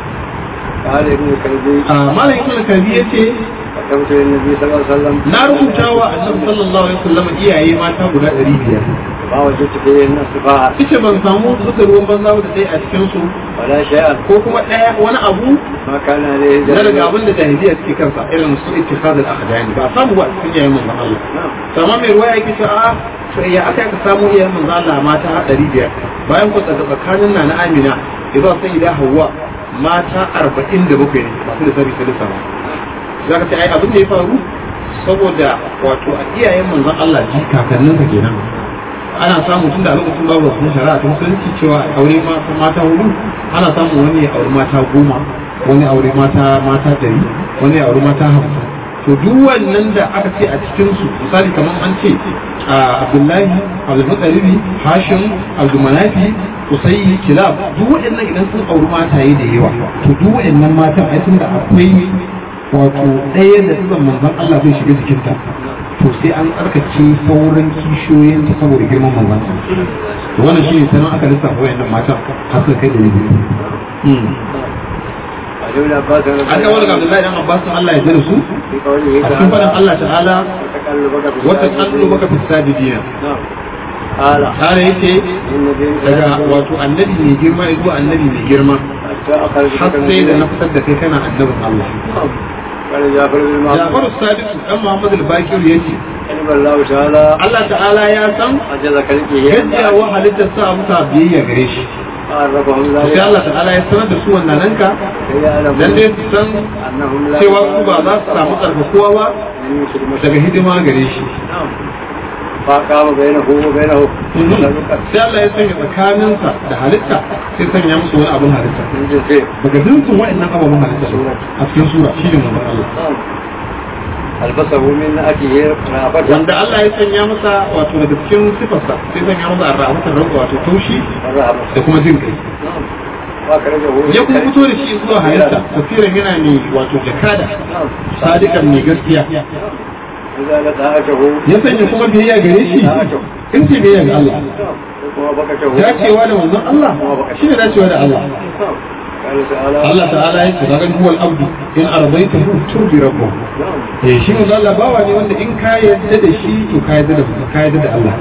قال ابن كلبي a malam ibn kalbi yace كتبت للنبي صلى الله عليه وسلم na rubuta wa annabi sallallahu alaihi wasallam iyaye mata guda 500 ما وجدت فيهن صفاء kace ban samu zuba ruwan banza ba da dai a cikin su ولا شيئا ko kuma daya wani abu ما كان عليه na daga جاهل abin da jahiliya suke kansa irin su ittikhad al-akhdani ba samu ba a cikin iyayen manzon Allah نعم to amma mai ruwaya yake cewa a to ya aka ka samu iyayen manzon Allah mata 500 bayan ku daga tsakanin na na Amina idan sai da Hawwa mata 47 ne masu da sabi salisa ba za ka ce ai abin da ya faru saboda wato a iyayen manzon Allah ji kakanninsa kenan ana samu tun da a lokacin babu wasu shari'a ta musulunci cewa a aure ma- mata hudu ana samun wani ya aure mata goma wani ya aure mata mata dari wani ya aure mata hamsin to duk wannan da aka ce a cikin su misali kamar an ce a Abdullahi Abdulmuttalibi Hashim Abdulmanafi Usayyi Kilab duk waɗannan idan sun auri mataye da yawa to duk waɗannan matan ai tun da akwai wato ɗaya da tsizon manzon Allah zai shiga jikinta to sai an tsarkace sauran kishiyoyin ta saboda girman manzon Allah to wannan shine sanan aka lissafa wayannan matan har suka kai da biyu عن ابن عباس رضي an kawo daga Abdullahi dan Abbas Allah ya jira su في قوله a cikin faɗin تعالى Allah ta'ala وتقلبك في wata الساجدين. kallo baka fi sajidina نعم قال ta'ala yace إن دين daga wato annabi mai girma zuwa annabi mai girma حتى أخرجك har من sai da دينك. na fitar da kai kana annabin Allah نعم. قال جعفر بن معمر Jafaru Sadiq dan Muhammad al-Bakir yace علم الله تعالى Allah ta'ala ya san عجز خلقه gajiya wa halittar sa musa biyayya gare shi عرفهم sai ذلك Allah ta'ala ya sanar da su wannan ranka كي يعلموا dan dai su san أنهم لا cewa su ba za su samu tsarkakuwa ba من يشرك daga hidima gare shi نعم فقام بينه وبينه sai Allah ya sanya tsakaninsa da halitta sai sanya musu wani abin halitta من جنسه daga dukkan wa'annan ababen halitta a cikin sura shi ne manzon Allah نعم ألبسه من أكله رافته wanda Allah ya sanya masa wato daga cikin sifarsa sai sanya masa arrahmatar ranka wato taushi والرهبة da kuma jin kai نعم وأخرجه ya kuma fito da shi zuwa halitta tafsirin yana ne wato jakada نعم sadikan mai gaskiya إذا لدهاته ya sanya kuma biyayya gare shi in ce biyayya ga Allah ووافقته dacewa da manzon Allah shi ne dacewa da Allah نعم قال تعالى Allah ta'ala ya ce kaga huwal abdu in ardaitahu turdi rabbuh نعم eh shi manzon Allah bawa ne wanda in ka yarda da shi to ka yarda da ka yarda da Allah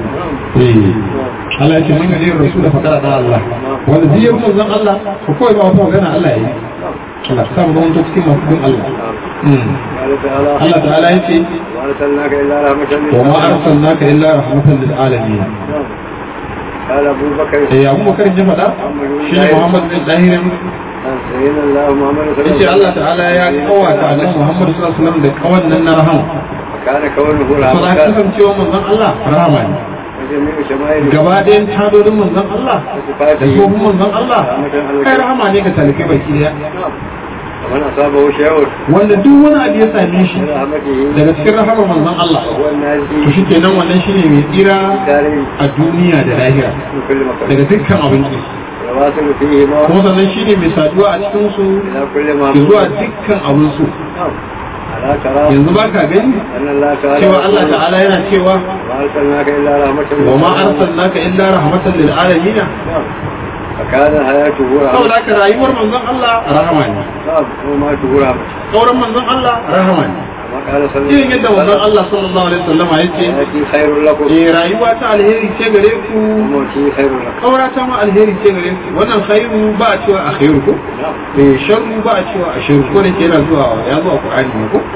eh Allah ya ce man yadi rasul fa qara da Allah wanda zai yi manzon Allah ko kawai ba wata magana Allah ya yi Allah ta mu wanda cikin masu bin Allah Mm. قال تعالى Allah ta'ala ya ce وأرسلناك إلا رحمة وما للعالمين أرسلناك إلا رحمة للعالمين نعم قال أبو بكر eh Abu Bakar ya faɗa shi ne Muhammad bin Dahirin سيدنا الله محمد صلى الله yace عليه Allah وسلم ta'ala ya kawata annabi Muhammad sallallahu alaihi wasallam da kawan nan na rahama وكان كونه to da رحمة kasancewa manzon Allah rahama ne وجميع شمائله gaba ɗayan tadodin manzon Allah da tsohon manzon Allah kai rahama ne ga talibai baki daya نعم ومن أصابه شيء wanda duk wani abu ya same shi من رحمته daga cikin rahamar manzon Allah هو الناجي to shikenan wannan shine mai tsira داره a duniya da lahira من كل مكان daga dukkan abinci يواصل فيهما kuma sannan shine mai saduwa a cikin su إلى كل ما zuwa dukkan abin su نعم ألا ترى yanzu ba ka gani أن الله تعالى cewa Allah يقول ta'ala yana cewa وما أرسلناك إلا رحمة wa ma arsalnaka illa rahmatan lil alamin نعم فكان حياته saboda رحمة haka rayuwar manzon Allah rahama ne نعم وماته رحمة sauran manzon Allah rahama ne كما قال صلى irin الله yadda عليه manzon وسلم Allah sallallahu alaihi wasallam ya ce حياتي خير لكم eh rayuwa ta alheri ce gare ku وموتي خير لكم kaura ta ma alheri ce gare ku wannan khairu ba a cewa a khairu ko نعم eh sharru ba a cewa a sharru ko da ke yana zuwa ya zuwa Qur'ani ne ko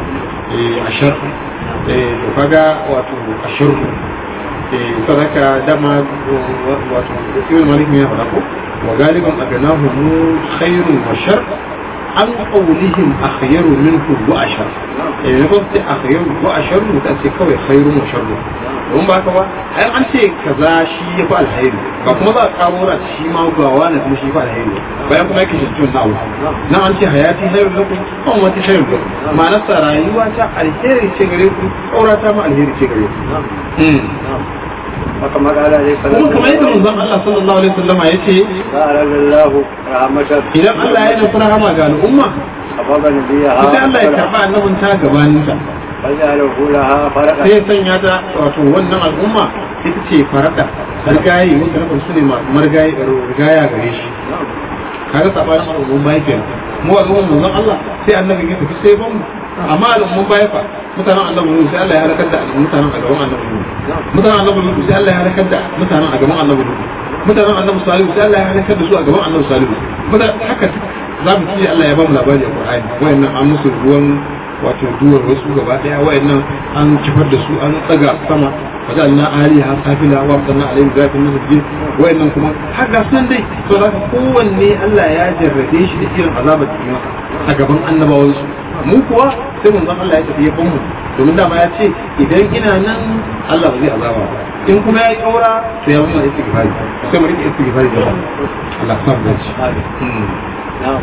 eh ashar eh to kaga wato ashar eh sadaka dama wato ibn malik ne ya faɗa ko wa galiban aganahu khairun wa shar an qawlihim akhyaru minhu wa ashar eh ne ko sai akhyaru wa ashar mutan sai kawai khairun wa sharru don ba ka ba ai an ce kaza shi ya fi alheri ba kuma za a karo na shi ma ga wani kuma shi fa alheri bayan kuma yake shi na Allah nan an ce hayati hayar lakum kuma wata hayar lakum ma'anar sa rayuwa ta alheri ce gare ku aura ta ma alheri ce gare ku haka magana ne kuma kamar yadda manzon Allah sallallahu alaihi wasallama yace قال الله رحمة idan Allah ya nufi rahama ga al'umma أباب نبيها sai Allah ya karba annabin ta gabanin ta فجعله لها فرقا sai ya sanya ta wato wannan al'umma ita ce farada rigayi wanda na su ne margayi rigaya gare shi kaga sabanin al'ummun baya kenan mu al'ummun manzon Allah sai annabi ya tafi sai ban mu amma al'ummun baya fa mutanen annabi Nuhu sai Allah ya halakar da mutanen a gaban annabi Nuhu mutanen annabi Nuhu sai Allah ya halakar da mutanen a gaban annabi Nuhu mutanen annabi Salihu sai Allah ya halakar da su a gaban annabi Salihu mutanen haka za mu ci Allah ya ba mu labari a Qur'ani wayannan an musu ruwan wato duwar wasu gaba daya wayannan an kifar da su an tsaga sama wajen aliha safila wa sannan alayhi zafin masjid wayannan kuma har ga sun dai to da kowanne Allah ya jarrabe shi da irin azabar da yi masa a gaban annabawan su mu kuwa sai mun Allah ya tafi ya mu domin dama ya ce idan ina nan Allah ba zai azaba ba in kuma ya yi kaura to ya mun istighfari sai mu rike istighfari da Allah ya sa mu dace نعم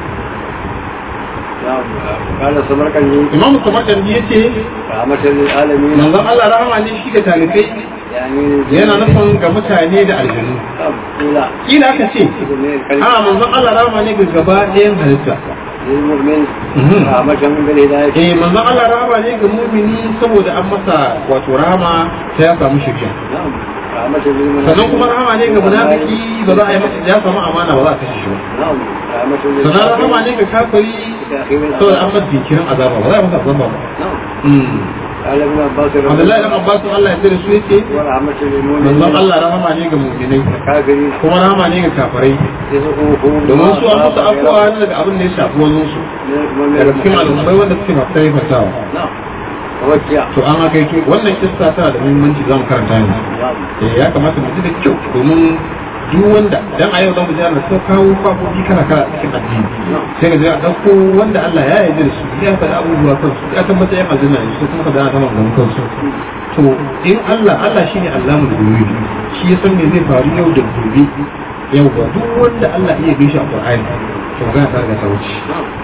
نعم قال السمرقندي Imam Samarkandi yace رحمة للعالمين manzon Allah rahama ne shi ga talibai يعني yana nufin ga mutane da aljanu قيل kila aka ce للمؤمن a الكريم manzon Allah rahama ne ga gaba ɗayan halitta للمؤمن Mhm. رحمة بالهداية eh manzon Allah rahama ne ga mumini saboda an masa wato rahama sai ya samu shirya نعم رحمة للمنافقين sannan kuma rahama ne ga munafiki ba za a yi masa ya samu amana ba za a kashe shi ba نعم رحمة sannan rahama ne ga kafiri saboda an masa jinkirin azaba ba za a yi masa azaba ba نعم Mm. قال ابن عباس رضي Abdullahi الله dan Abbas Allah ya tsare su yace ورحمة manzon للمؤمنين Allah rahama ne ga mu'minai الكافرين kuma rahama ne ga kafirai يسوقهم domin su an musu afuwa daga abin da ya shafi wani su daga cikin al'ummai wanda suke masu taimakawa نعم توجع to an haka yake wannan kissa tana da muhimmanci za mu karanta yanzu نعم eh ya kamata mu ji da kyau domin duk wanda dan a yau za mu ji ana ta kawo kwafofi kala kala cikin addini sai ga a dauko wanda Allah ya yarda da su ya faɗa abubuwa kansu ya tabbata yan aljanna ne su kuma ka dana kama gaban kansu to in Allah Allah shine Allah mu da gobe shi ya san me zai faru yau da gobe yau ba duk wanda Allah iya bi shi a Qur'ani to ga ta ga ta wuce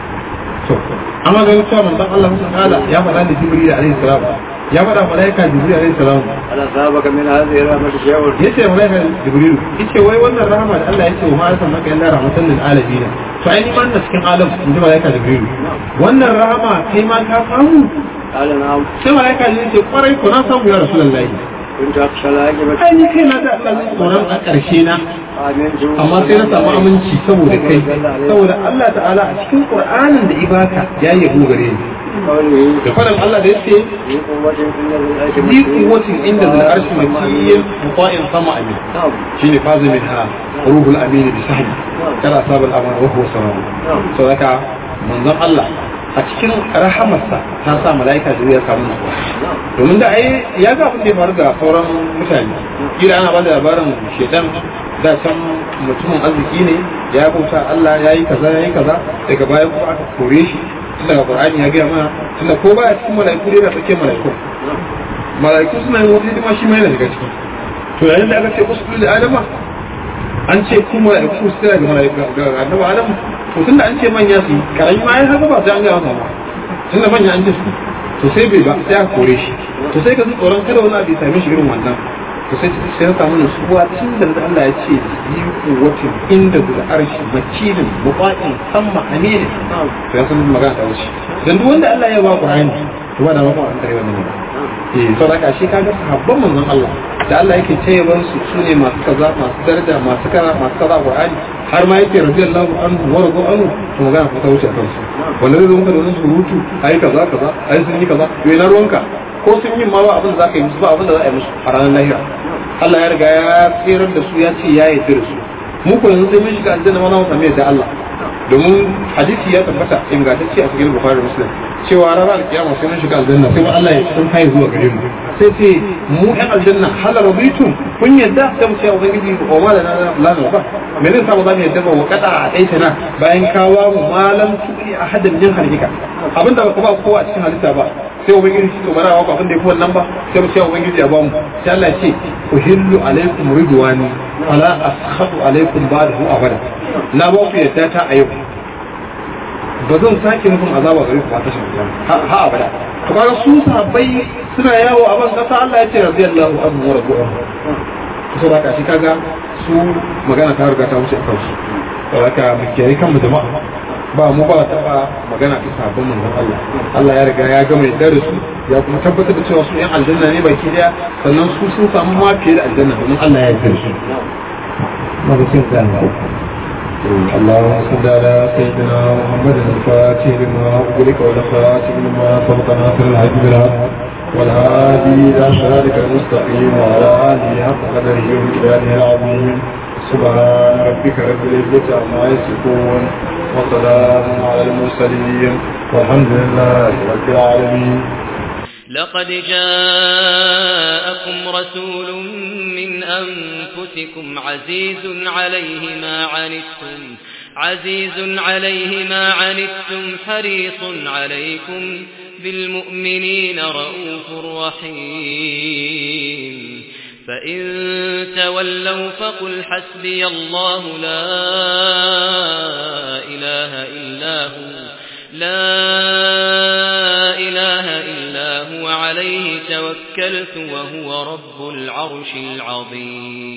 to amma ga cewa manzon Allah subhanahu ya faɗa da Jibril alaihi salam ya faɗa malaika Jibril alaihi salam ألا سابك من هذه الرحمة شيء yace malaika Jibril yace wai wannan rahama da Allah yace wa ma arsalnaka illa rahmatan lil alamin to ai ni ma ina cikin alam in ji malaika Jibril wannan rahama kai ma ka samu قال نعم sai malaika Jibril yace kwarai ko na samu ya rasulullahi كنت أخشى العاقبة ai ni kai na da Allah tsoron a ƙarshe na آمنت amma sai na samu aminci saboda kai saboda Allah ta'ala a cikin Qur'anin da ibaka ya yabo gare ni قوله da faɗin Allah da yace في قوة إن العيش ذي قوة عند ذي العرش مكين مطاع سمع أمين نعم شيني فاز منها روح الأمين بسهل كان أصاب الأمان وهو سلام صدق من ذن الله a cikin rahamarsa ta sa mala'ika da ya samu nutsuwa domin da ai ya ga abin da ya faru ga sauran mutane kila ana ba da labarin shedan da can mutumin arziki ne ya bauta Allah ya yi kaza ya yi kaza daga baya kuma aka kore shi tun daga Qur'ani ya gaya mana tunda ko baya cikin mala'iku dai na tsakiyar mala'iku mala'iku suna yin wata hidima shi ma yana daga ciki to yayin da aka ce usulu da adama an ce ku mala'iku su tsaya ga mala'iku ga annabi adam to tunda an ce manya su yi karami ma ya haka ba sai an ga masa ba tunda manya an ce su to sai bai ba sai aka kore shi to sai ka ji tsoron kada wani abu ya same shi irin wannan to sai sai ya samu nutsuwa tun da Allah ya ce yi kuwatin inda da arshi makilin muqatin samma aminin to ya san magana ta wuce dan duk wanda Allah ya ba Qur'ani to ba da ba an kare wannan ne eh to da shi kaga sahabban manzon Allah da Allah yake tayyaban su sune masu kaza masu daraja masu kaza masu kaza Qur'ani har ma yake radiyallahu anhu wa radu anhu to magana ko ta wuce a kansu wanda zai zo maka da wani surutu ai kaza kaza ai sun yi kaza to ina ruwanka ko sun yi ma ba abin da za ka yi musu ba abin da za a yi musu a ranar lahira Allah ya riga ya tsirar da su ya ce ya yarda da su mu ko yanzu sai mun shiga aljanna ma za mu sami yadda Allah domin hadisi ya tabbata ingantacce a cikin Bukhari Muslim cewa ranar kiyama sai mun shiga aljanna sai ba Allah ya san kai zuwa gare mu sai ce mu ɗan aljanna hal rabitum kun yadda sai mu ce ubangiji wa ma lana la na ba me zai sa ba za mu yadda ba wa kada a daita na bayan kawa mu malam tu'i ahadan min halika abinda ba ba kowa a cikin halitta ba sai ubangiji to bara wa abin da yafi wannan ba sai mu ce ubangiji ya ba mu sai Allah ya ce uhillu alaikum ridwani fala askhatu alaikum ba'dahu abada na ba ku yadda ta a yau ba zan sake nufin azaba gare ku ba ta shiga ha abada to kaga su sahabbai suna yawo a ban kasa Allah ya ce radiyallahu anhu wa radu anhu to sai ka shi kaga su magana ta riga ta wuce a kansu saboda mu kiyaye kanmu jama'a ba mu ba taba magana ta sabon manzon Allah Allah ya riga ya gama yadda da su ya kuma tabbatar da cewa su yan aljanna ne baki daya sannan su sun samu ma fiye da aljanna domin Allah ya yarda da su مغسل ذنبه اللهم صل على سيدنا محمد الفاتح لما أغلق والخاتم لما سبق ناصر الحج بالحق والهادي إلى صراطك المستقيم وعلى آله حق قدره ومقداره العظيم سبحان ربك رب العزة عما يصفون وسلام على المرسلين والحمد لله رب العالمين لقد جاءكم رسول من أنفسكم عزيز عليه ما عنتم عزيز عليه ما عنتم حريص عليكم بالمؤمنين رؤوف رحيم فإن تولوا فقل حسبي الله لا إله إلا هو لا إله إلا هو عليه توكلت وهو رب العرش العظيم